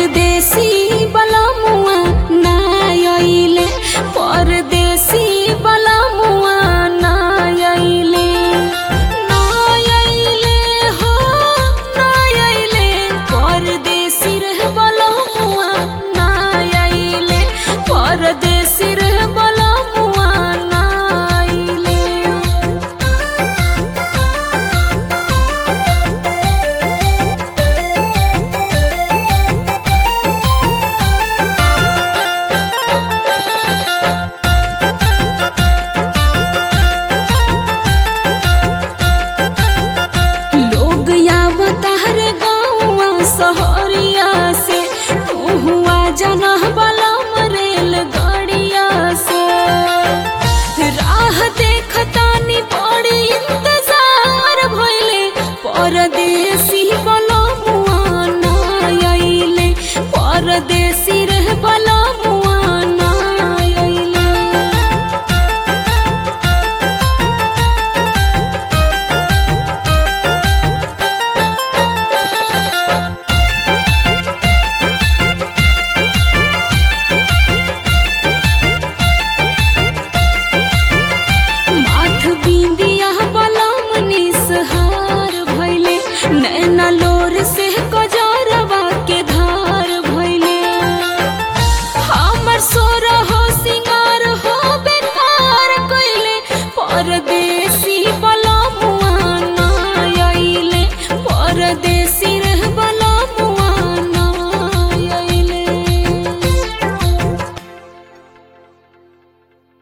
परदेसी बलमुआ ना आइले परदेसी बलमुआ ना आइले ना आइले हो ना आइले परदेसी रह बलमुआ ना आइले परदेसी रह बलमुआ ना आइले लोग आवता हर गाँवा सहरिया से तू हुआ जना वाला मरेल गाड़िया से राह देखतानी बड़ी इंतजार भइले परदेसी बलमुआ ना आइले परदेसी रह बलमुआ ना आइले माथ बिंदिया बलम निसहार भइले नैना लोर से कजरवा के धार भइले हमर सोर हो सिंगार हो बेकार कइले परदेसी